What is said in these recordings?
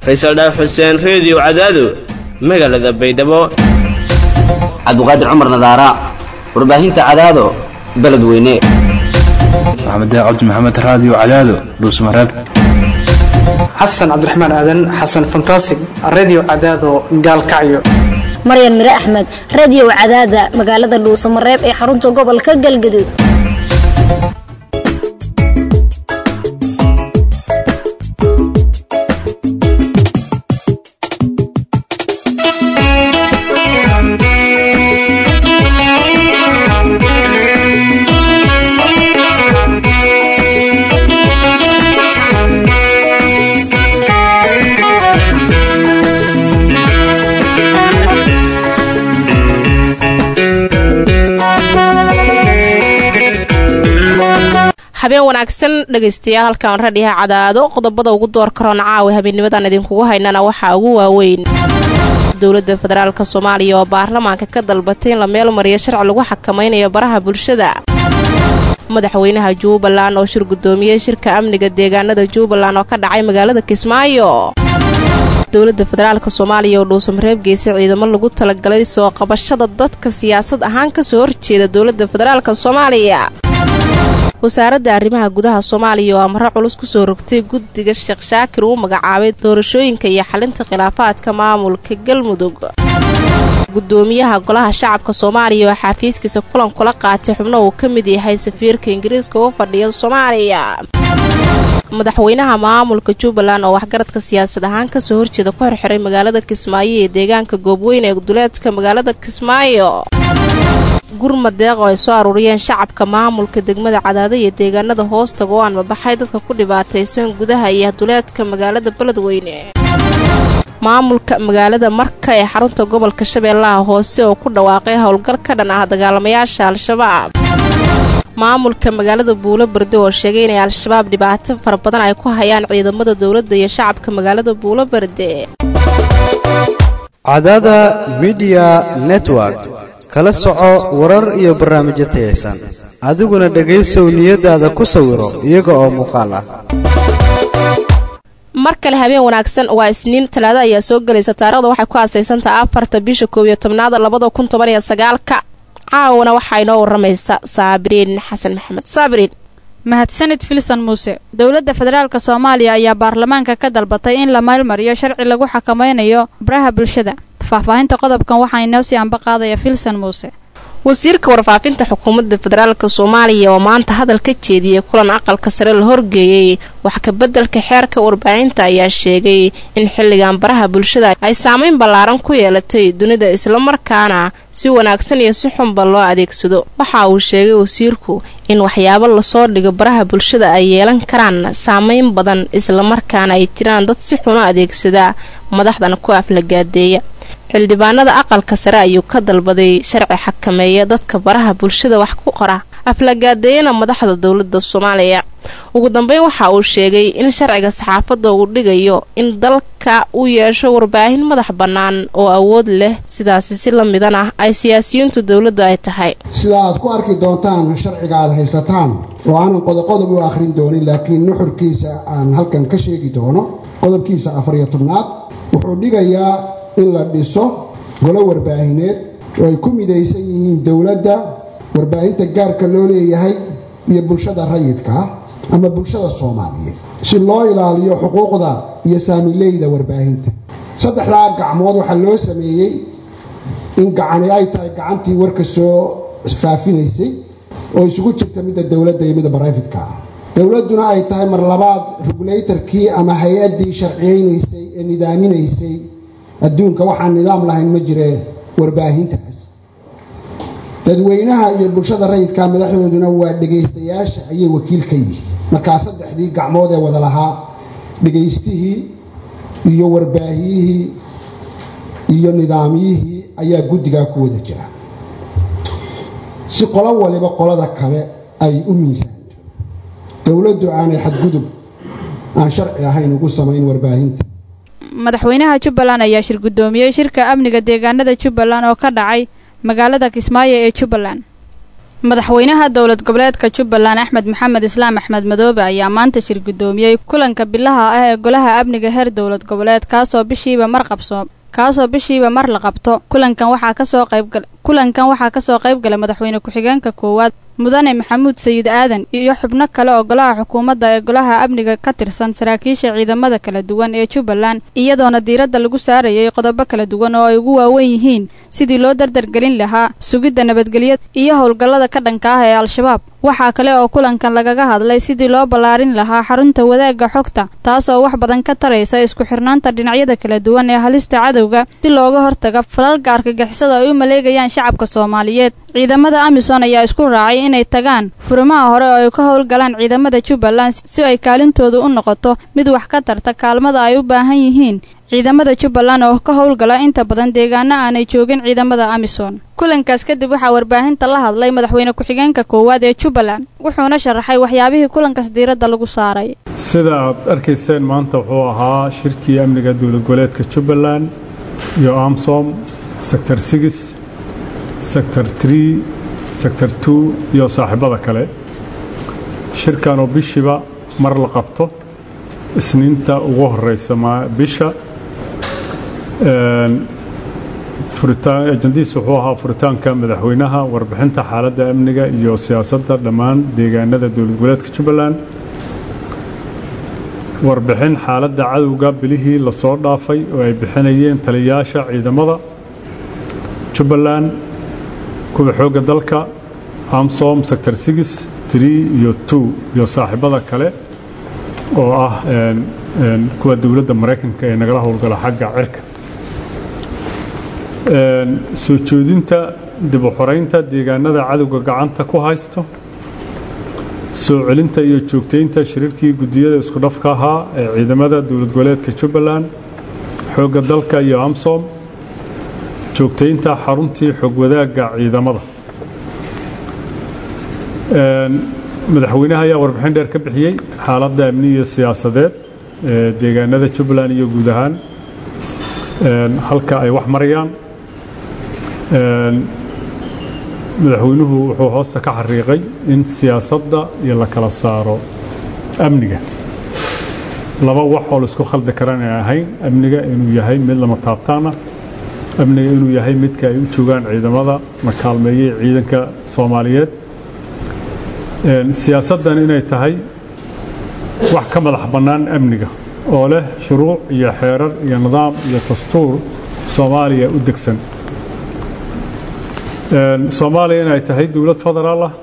faysal dhaaf xuseen reediyo cadaado magaalada baydhabo cabdiqaadir cumar nadaara warbaahinta cadaado beledweyne maxamed cabdi maxamed raadiyo cadaado dhuusmareeb xasan cabdiraxmaan aadan xasan fantasig redio cadaado gaalkacyo maryan mire axmed reediyo cadaada magaalada dhuusamareeb ee xarunta gobolka galgaduud habeen wanaagsan dhegaystayaal halkaan radhiha cadaado qodobada ugu door karoon caawa habeenimadan idinkugu haynana waxaa ugu waaweyn dowladda federaalk soomaaliya oo baarlamaanka ka dalbatay in la meel mariyo sharci lagu xakamaynayo baraha bulshada madaxweynaha jubbaland oo shir guddoomiyey shirka amniga deegaanada jubbaland oo ka dhacay magaalada kismaayo dowladda federaalk soomaaliya oo dhuusamareeb geysay ciidamo lagu talagalay soo qabashada dadka siyaasad ahaan kasoo horjeeda dowladda federaalk soomaaliya wasaaradda arrimaha gudaha soomaaliya oo amaro culus kusoo rogtay guddiga sheekh shaakir uu magacaabay doorashooyinka iyo xalinta khilaafaadka maamulka galmudug gudoomiyaha golaha shacabka soomaaliya oo xafiiskiisa kulan kula qaatay xubno uu ka mid yahay safiirka ingiriiska uga fadhiya soomaaliya madaxweynaha maamulka jubbaland oo waxgaradka siyaasad ahaan kasoo horjeeda ku xirxiray magaalada kismaayo ee deegaanka goobweyn ee duleedka magaalada kismaayo gurmad deeq oo ay soo aruuriyeen shacabka maamulka degmada cadaado iyo deegaanada hoostaga oo aan mabaxay dadka ku dhibaataysan gudaha iyo duleedka magaalada beledweyne maamulka magaalada marka ee xarunta gobolka shabeellaha hoose oo ku dhawaaqay howlgal ka dhan ah dagaalamayaasha al-shabaab maamulka magaalada buulo berde oo sheegay inay al-shabaab dhibaato fara badan ay ku hayaan ciidamada dowladda iyo shacabka magaalada buulo berde cadaada midiya network kala soco warar iyo barnaamijyo tayaysan adiguna dhegaysow niyadaada ku sawiro iyaga oo muuqaal ah mar kale habeen wanaagsan waa isniin talaado ayaa soo gelaysa taarikhda waxay ku aasaysantaha afarta bisha koob iyo tobnaada labada kun toban iyo sagaalka caawana waxaa inoo waramaysa saabiriin xasan maxamed saabiriin mahadsanid filson muuse dowladda federaalk soomaaliya ayaa baarlamaanka ka dalbatay in la maylmariyo sharci lagu xakamaynayo baraha bulshada faahfaahinta qodobkan waxaa inoo sii anba qaadaya filson muuse wasiirka warfaafinta xukuumadda federaalk soomaaliya oo maanta hadal ka jeediyey kulan aqalka sare la horgeeyey wax kabeddelka xeerka warbaahinta ayaa sheegay in xilligan baraha bulshada ay saameyn ballaaran ku yeelatay dunida islamarkaana si wanaagsan iyo si xunba loo adeegsado waxa uu sheegay wasiirku in waxyaabo lasoo dhigo baraha bulshada ay yeelan karaan saameyn badan islamarkaana ay jiraan dad si xuno adeegsada madaxdana ku aflagaadeeya xildhibaanada aqalka sare ayuu ka dalbaday sharci xakameeya dadka baraha bulshada wax ku qora aflagaadeeyana madaxda dowlada soomaaliya ugu dambeyn waxa uu sheegay in sharciga saxaafadda uu dhigayo in dalka uu yeesho warbaahin madax bannaan oo awood leh sidaasi si la midan ah ay siyaasiyiintu dowladdu ay tahay sida aad ku arki doontaan sharciga aad haysataan oo aanan qodoqodob u akhrin doonin laakiin nuxurkiisa aan halkan ka sheegi doono qodobkiisa afariyo tobnaad wuxuu dhigayaa in la dhiso golo warbaahineed oo ay ku midaysan yihiin dowladda warbaahinta gaarka loo leeyahay iyo bulshada rayidka ah ama bulshada soomaaliyeed si loo ilaaliyo xuquuqda iyo saamileyda warbaahinta saddexdaa gacmood waxaa loo sameeyey in gacani ay tahay gacantii warka soo faafinaysay oo isugu jirta midda dowladda iyo midda barayfidka ah dowladduna ay tahay mar labaad regulatorkii ama hay-addii sharciyeynaysay ee nidaaminaysay adduunka waxaan nidaam lahayn ma jire warbaahintaas dadweynaha iyo bulshada rayidka madaxdooduna waa dhegaystayaasha ayay wakiil ka yihiin markaa saddexdii gacmood ee wada lahaa dhegaystihii iyo warbaahiyihii iyo nidaamyihii ayaa guddigaa ku wada jira si qolo waliba qolada kale ay u miisaanto dowladdu aanay xadgudub aan sharci ahayn ugu samayn warbaahinta madaxweynaha jubbaland ayaa shir guddoomiyey shirka amniga deegaanada jubbaland oo ka dhacay magaalada kismaayo ee jubbaland madaxweynaha dowlad goboleedka jubbaland axmed maxamed islaam axmed madoobe ayaa maanta shir guddoomiyey kulanka bilaha ah ee golaha amniga heer dowlad goboleed kaasoo bishiiba mar qabso kaasoo bishiiba mar la qabto kulankan waxaa kasoo qaybgal kulankan waxaa kasoo qayb galay madaxweyne ku-xigeenka koowaad mudane maxamuud sayid aadan iyo xubno kale oo golaha xukuumadda ee golaha amniga ka tirsan saraakiisha ciidamada kala duwan ee jubbaland iyadoona diiradda lagu saarayay qodobo kala duwan oo ay ugu waawen yihiin sidii loo dardargelin lahaa sugidda nabadgelyada iyo howlgallada ka dhanka ah ee al-shabaab waxaa kale oo kulankan lagaga hadlay sidii loo ballaarin lahaa xarunta wadaagga xogta taasoo wax badan ka taraysa isku xirnaanta dhinacyada kala duwan ee halista cadowga si looga hortaga falalka argagixisada ay u maleegayaan shacabka soomaaliyeed ciidamada amisom ayaa isku raacay inay tagaan furimaha hore oo ay ka howlgalaan ciidamada jubbaland si ay kaalintoodu u noqoto mid wax ka tarta kaalmada ay u baahan yihiin ciidamada jubbaland oo ka howlgala inta badan deegaano aanay joogin ciidamada amisom kulankaas kadib waxaa warbaahinta la hadlay madaxweyne ku-xigeenka koowaad ee jubbaland wuxuuna sharaxay waxyaabihii kulankaas diiradda lagu saaray sida aad arkayseen maanta wuxuu ahaa shirkii amniga dowlad goboleedka jubbaland iyo amsom sector six sector tree sector two iyo saaxiibada kale shirkan oo bishiiba mar la qabto isniinta ugu horeysa bisha ajandiis wuxuu ahaa furitaanka madaxweynaha warbixinta xaaladda amniga iyo siyaasadda dhammaan deegaanada dowlad goboleedka jubbaland warbixin xaaladda cadowga bilihii lasoo dhaafay oo ay bixinayeen taliyayaasha ciidamada jubbaland kuwa xoogga dalka amsom sector six tree iyo two iyo saaxiibada kale oo ah kuwa dowladda maraykanka ee nagala howlgala xagga cirka soo joodinta dib u xoreynta deegaanada cadowga gacanta ku haysto soo celinta iyo joogtaynta shiriirkii guddiyada isku dhafka ahaa ee ciidamada dowlad goboleedka jubbaland xoogga dalka iyo amsom joogtaynta xaruntii xog wadaagga ciidamada madaxweynaha ayaa warbixin dheer ka bixiyey xaaladda amni iyo siyaasadeed ee deegaanada jubbaland iyo guud ahaan halka ay wax marayaan madaxweynuhu wuxuu hoosta ka xariiqay in siyaasadda iyo la kala saaro amniga laba wax oo laisku khaldi karaan ay ahayn amniga inuu yahay mid lama taabtaana amniga inuu yahay midka ay u joogaan ciidamada la kaalmeeyey ciidanka soomaaliyeed siyaasaddan inay tahay wax ka madax bannaan amniga oo leh shuruuc iyo xeerar iyo nidaam iyo dastuur soomaaliya u degsan soomaaliya inay tahay dowlad federaal ah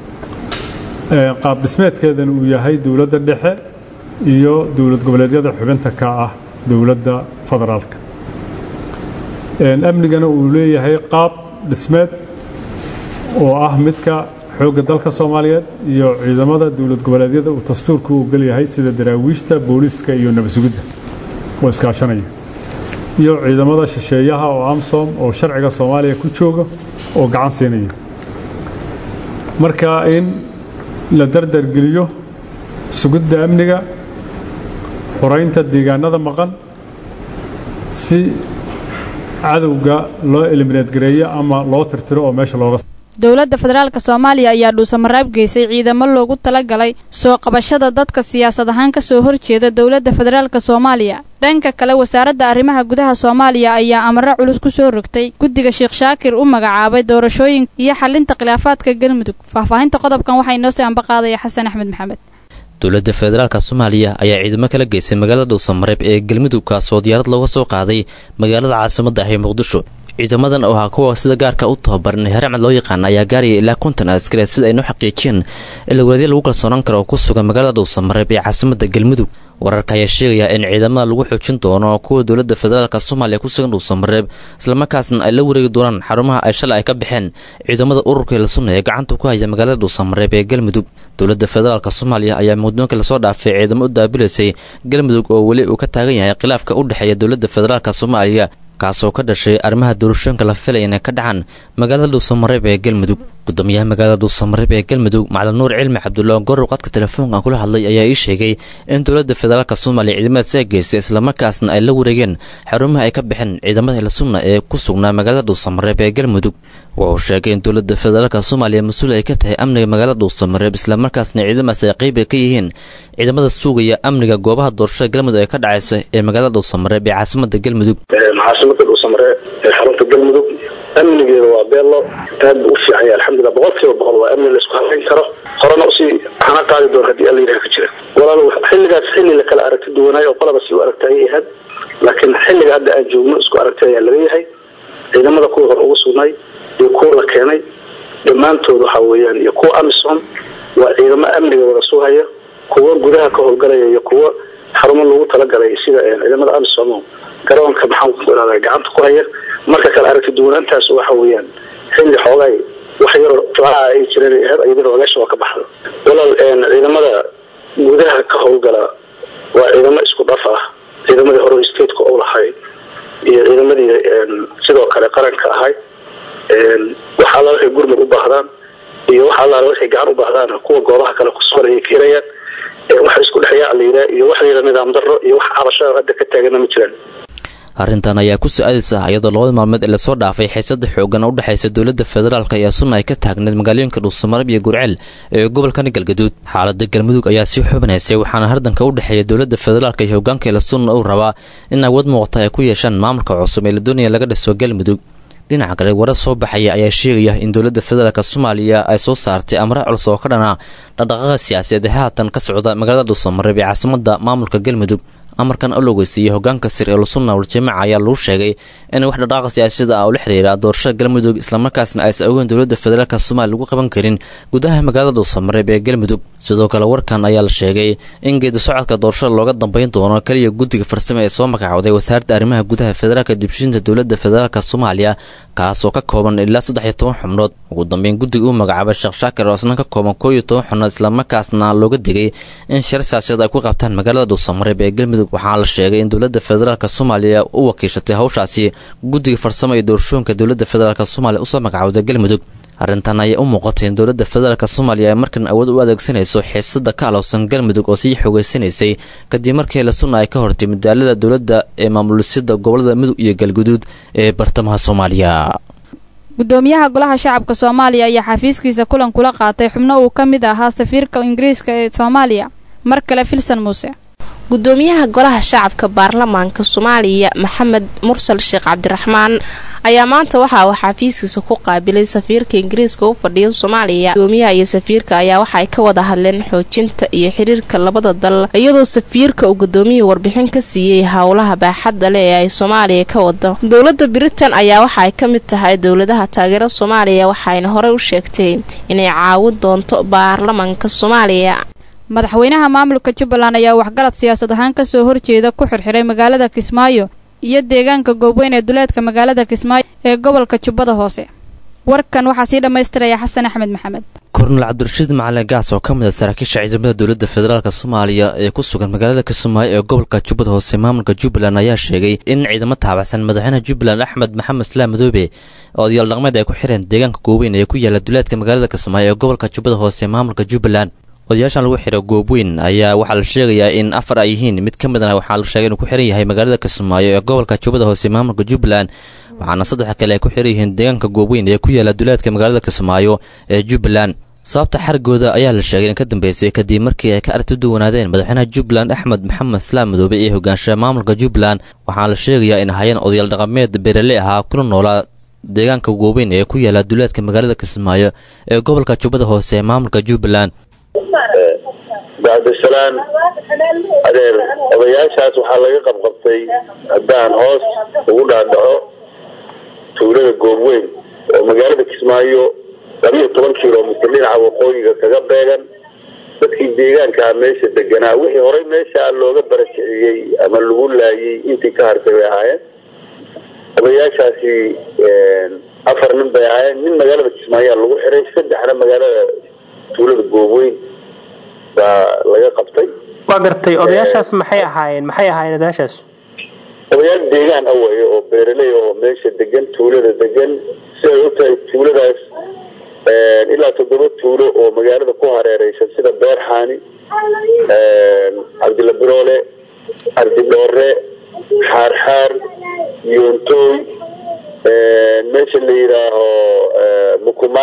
qaab dhismeedkeedana uu yahay dowladda dhexe iyo dowlad goboleedyada xubinta ka ah dowladda federaalka amnigana uu leeyahay qaab dhismeed oo ah midka xoogga dalka soomaaliyeed iyo ciidamada dowlad goboleedyada uu dastuurku u gelyahay sida daraawiishta booliiska iyo nabadsugidda oo iskaashanaya iyo ciidamada shisheeyaha oo amsom oo sharciga soomaaliya ku jooga oo gacan siinaya marka in la dardargeliyo sugidda amniga xoreynta deegaanada maqan si cadowga loo eliminaad gareeyo ama loo tirtiro oo meesha looga dowladda federaalka soomaaliya ayaa dhuusamaraab geysay ciidamo loogu talagalay soo qabashada dadka siyaasad ahaan kasoo horjeeda dowladda federaalka soomaaliya dhanka kale wasaaradda arrimaha gudaha soomaaliya ayaa amaro culus ku soo rogtay guddiga sheekh shaakir u magacaabay doorashooyinka iyo xalinta khilaafaadka galmudug faahfaahinta qodobkan waxaa inoo sii ambaqaadaya xasan axmed maxamed dowladda federaalka soomaaliya ayaa ciidamo kala geysay magaalada dhuusamareeb ee galmudug kaasoo diyaarad looga soo qaaday magaalada caasimadda ah ee muqdisho ciidamadan oo ahaa kuwa sida gaarka u tababaran haramcad loo yaqaana ayaa gaaraya ilaa konton askare sida ay noo xaqiijiyeen ilawaraadya lagu kalsoonaan karo oo ku sugan magaalada dhuusamareeb ee caasimadda galmudug wararka ayaa sheegaya in ciidamada lagu xoojin doono kuwa dowladda federaalka soomaaliya ku sugan dhuusamareeb islamarkaasna ay la wareegi doonaan xarumaha ay shalay ay ka baxeen ciidamada ururka hilsunna ee gacanta ku haya magaalada dhuusamareeb ee galmudug dowladda federaalk soomaaliya ayaa muddoonka lasoo dhaafay ciidamo u daabilaysay galmudug oo weli uu ka taagan yahay khilaafka u dhexeeya dowladda federaalk soomaaliya kaasoo ka dhashay arrimaha doorashooyinka la filaya inay ka dhacaan magaalada dhuusamareeb ee galmudug gudoomiyaha magaalada dhuusamareeb ee galmudug macalin nuur cilmi cabdulla gorow qadka telefoonkan kula hadlay ayaa ii sheegay in dowladda federaalk soomaaliya ciidamadaas ay geystay islamarkaasna ay la wareegeen xarumaha ay ka baxeen ciidamada hilsunna ee ku sugnaa magaalada dhuusamareeb ee galmudug wuxuu sheegay in dowladda federaalka soomaaliya mas-uul ay ka tahay amniga magaalada dhuusamareeb islamarkaasna ciidamadaas ay qeyb ay ka yihiin ciidamada sugaya amniga goobaha doorashada galmudug ee ka dhacaysa ee magaalada dhuusamareeb ee caasimada galmudug caasimada dhuusamareeb ee xarunta galmudug amnigeeda waa beello aad u fiican yahay alxamdulilah boqol kiiba boqol waa amni la isku halayn karo horena usii hana qaadi doon haddii alla yidhaha ka jira walaal xilligaas xilli la kala aragti duwanaayo oo qolaba si u aragta ayay ahayd laakiin xilliga hadda aan joogno isku aragti ayaa laga yahay ciidamada kuwa hor ugu sugnay iyo kuwa la keenay dhammaantood waxa weeyaan iyo kuwa amisom waa ciidamo amniga wada sugaya kuwa gudaha ka howlgalaya iyo kuwa xarumo lagu talagalay sida ciidamada amisom garoonka maxaan ku ihahda gacanta ku haya marka kale aragti duwanaantaas waxa weeyaan xilli xoogay wax yaroo joocaha ay jireen ahayd ayadina ogaasha waa ka baxda walaal ciidamada gudaha ka howlgala waa ciidamo isku dhaf ah ciidamadii hore stateka u lahay iyo ciidamadii sidoo kale qaranka ahay wax alla waxay gurmud u baahdaan iyo wax alla waxay gacan u baahdaan kuwa goobaha kale kusugan ayay ka helayaan waxa isku dhexyaa la yidhaha iyo wax la yidhaha nidaam darro iyo wax cabashada hadda ka taagana ma jiraan arrintan ayaa ku su-aadaysa iyadoo labada maalmeed ee lasoo dhaafay xiisada xoogan oo u dhexaysa dowladda federaalk ayaa sunna ay ka taagneed magaalooyinka dhuusamareeb iyo gurceel ee gobolkani galgaduud xaalada galmudug ayaa sii xubinaysay waxaana hardanka u dhexeeya dowladda federaalk iyo hogaankeela sunna uu rabaa in awood muuqata ay ku yeeshaan maamulka cusub ee la doonaya laga dhiso galmudug dhinaca kale warar soo baxaya ayaa sheegaya in dowladda federaalk soomaaliya ay soo saartay amre culus oo ka dhana dhaqdhaqaaqa siyaasadeed ee haatan ka socda magaalada dhuusamareeb ee caasimada maamulka galmudug amarkan oo la weysiiyey hogaanka sir ee lusunna waljamaaca ayaa lagu sheegay in wax dhaqaaqa siyaasada ah oo la xiriira doorashada galmudug islamarkaasna aysan ogeyn dowladda federaalk soomaaliya lagu qaban karin gudaha magaalada dhuusamareeb ee galmudug sidoo kale warkan ayaa la sheegay in geedi socodka doorashada looga dambeyn doono keliya guddiga farsame ee soo magacooday wasaaradda arrimaha gudaha federaalka dibshinta dowladda federaalk soomaaliya kaasoo ka kooban ilaa saddex iyo toban xubnood ugu dambeyn guddiga uu magacaabay sheekh shaakir oo isna ka kooban koo iyo toban xubnood islamarkaasna looga digay in shir siyaasiyad ay ku qabtaan magaalada dhuusamareeb ee galmudug waxaa la sheegay in dowladda federaalk soomaaliya u wakiishatay hawshaasi guddiga farsamo iyo doorashooyinka dowladda federaalk soomaaliya usoo magacowday galmudug arrintan ayaa u muuqatay in dowladda federaalk soomaaliya ay markan awood u adeegsanayso xiisada ka alowsan galmudug oo sii xogeysanaysay kadib markii la sunna ay ka hortay madaalada dowladda ee maamulisada gobolada mudug iyo galguduud ee bartamaha soomaaliya gudoomiyaha golaha shacabka soomaaliya ayaa xafiiskiisa kulan kula qaatay xubno uu ka mid ahaa safiirka ingiriiska ee soomaaliya mar kale filsan muuse gudoomiyaha golaha shacabka baarlamaanka soomaaliya maxamed mursal sheekh cabdiraxmaan ayaa maanta waxa uu xafiiskiisa ku qaabilay safiirka ingiriiska u fadhiya soomaaliya gudoomiyaha iyo safiirka ayaa waxa ay ka wada hadleen xoojinta iyo xiriirka labada dal iyadoo safiirka uu gudoomiyihii warbixin ka siiyey howlaha baaxadda leh ee ay soomaaliya ka wado dowladda britain ayaa waxa ay ka mid tahay dowladaha taageera soomaaliya waxayna horey u sheegtay inay caawin doonto baarlamaanka soomaaliya madaxweynaha maamulka jubbaland ayaa waxgarad siyaasad ahaan kasoo horjeeda ku xirxiray magaalada kismaayo iyo deegaanka goobweyn ee duleedka magaalada kismaayo ee gobolka jubbada hoose warkan waxaa sii dhammaystiraya xasan axmed maxamed kornel cabdirashiid macalin gaas oo ka mid a saraakiisha ciidamada dowladda federaalk soomaaliya ee ku sugan magaalada kismaayo ee gobolka jubbada hoose maamulka jubbaland ayaa sheegay in ciidamo taabacsan madaxweynaha jubbaland axmed maxamed islaam madoobe oo odayaal dhaqmeed ay ku xireen deegaanka goobweyn ee ku yaala duleedka magaalada kismaayo ee gobolka jubbada hoose ee maamulka jubbaland odayaashan lagu xiro goobweyn ayaa waxaa la sheegayaa in afar ay yihiin mid ka midna waxaa la sheegay inuu ku xiran yahay magaalada kismaayo ee gobolka jubbada hoose maamulka jubbaland waxaana saddex kale ay ku xiran yihiin deegaanka goobweyn ee ku yaala duleedka magaalada kismaayo ee jubbaland sababta xarigooda ayaa la sheegay in ka dambeysay kadib markii ay ka aragti duwanaadeen madaxweynaha jubbaland axmed maxamed islaam madoobe ee hogaanshaha maamulka jubbaland waxaana la sheegayaa in hayeen odayaal dhaqameed beerale ahaa kuna noolaa deegaanka gooweyn ee ku yaala duleedka magaalada kismaayo ee gobolka jubbada hoose ee maamulka jubbaland bacdisalaan adeer odayaashaas waxaa laga qabqabtay haddaan hoos ugu dhaadhaco tuulada goobweyn oo magaalada kismaayo labiyo toban kilomitr dhinaca waqooyiga kaga beegan dadkii deegaankaa meesha deganaa wixii horey meeshaa looga barakiciyey ama lagu laayay intii ka hartay bay ahaayeen odayaashaasi afar nin bay ahaayeen nin magaalada kismaayaa lagu xiray saddexna magaalada tuulada goobweyn baa laga qabtay waa gartay odayaashaas maxay ahaayeen maxay ahaayeen odayaashaas odayaal deegaan away oo beeraley oo meesha degan tuulada degan siday u tahay tuuladaas ilaa toddoba tuulo oo magaalada ku hareereysan sida beerxaani cabdilla biroole cabdidhoore xaarxaar yoontooy meesha la yidhaaho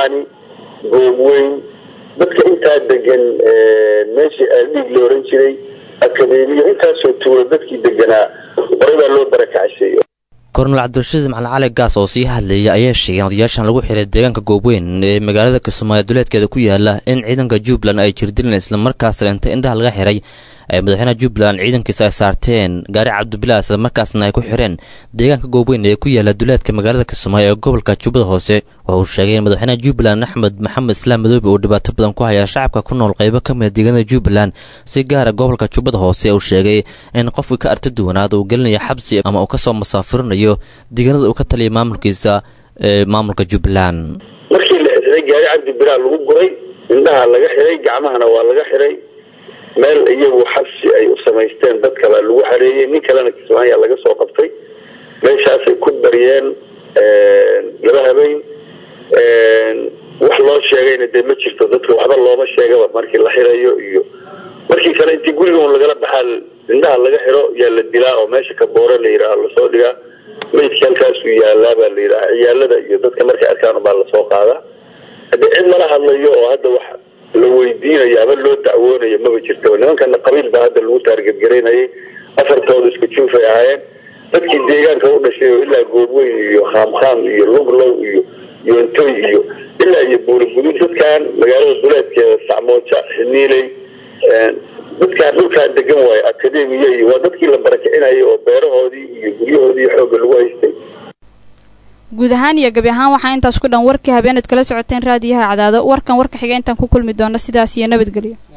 xaani goobweyn dadka intaa degan meeshii aaldhiig la oran jiray akadeemiyo intaasoo tuula dadkii deganaa horey baa loo barakacashay kornel cabdirashiid macalin cali gaas oo sii hadlayay ayaa sheegay in odayaashan lagu xiray deegaanka goobweyn ee magaalada kismaayo duleedkeeda ku yaala in ciidanka jubbaland ay jirdileen islamarkaasna inta indhaha laga xiray ay madaxweynaha jubbaland ciidankiisa ay saarteen gaari cabdibilaa islamarkaasna ay ku xireen deegaanka goobweyn ee ku yaala duleedka magaalada kismaayo ee gobolka jubbada hoose waxa uu sheegay in madaxweynaha jubbaland axmed maxamed islaam madoobe uu dhibaato badan ku haya shacabka ku nool qaybo ka mida deegaanada jubbaland si gaara gobolka jubbada hoose uu sheegay in qofkii ka arti duwanaad uu gelinayo xabsi ama uu kasoo masaafurinayo deegaanada uu ka taliyay maamulkiisa ee maamulka jubbaland markii la xiray gaari cabdibilaa lagu guray indhaha laga xiray gacmahana waa laga xiray meel iyagu xabsi ay u samaysteen dad kale lagu xareeyey nin kalena kismaayaa laga soo qabtay meeshaasay ku baryeen laba habeen wax loo sheegayna dee ma jirto dadka waxba looma sheegaba markii la xirayo iyo markii kale intii guriga un lagala baxaa indhaha laga xiro yaa la dilaa oo meesha ka boore la yidhaaha lasoo dhigaa meydka halkaasuu yaalaa baa la yidhaha ciyaalada iyo dadka markay arkaan baa lasoo qaadaa haddii cid lala hadlayo oo hadda wax la weydiinayo ama loo dacwoonayo maba jirto nimankana qabiil baa hadda lagu taargebgaraynayay afartooda isku juufay ahaayeen dadkii deegaanka u dhashay oo ilaa goobweyn iyo khaamkhaam iyo luglow iyo yoontoy iyo ilaa iyo buurigudud dadkan magaalada duleedkeeda sacmooja xiniiley dadkaan dhulkaan degan waayo akademiya iyo waa dadkii la barakicinayay oo beerahoodii iyo guryahoodii xoogga lagu haystay guud ahaan iyo gabi ahaan waxaa intaas ku dhan warkii habeenaad kala socoteen raadiyaha cadaado warkan warka xiga intaan ku kulmi doona sidaas iyo nabadgelyo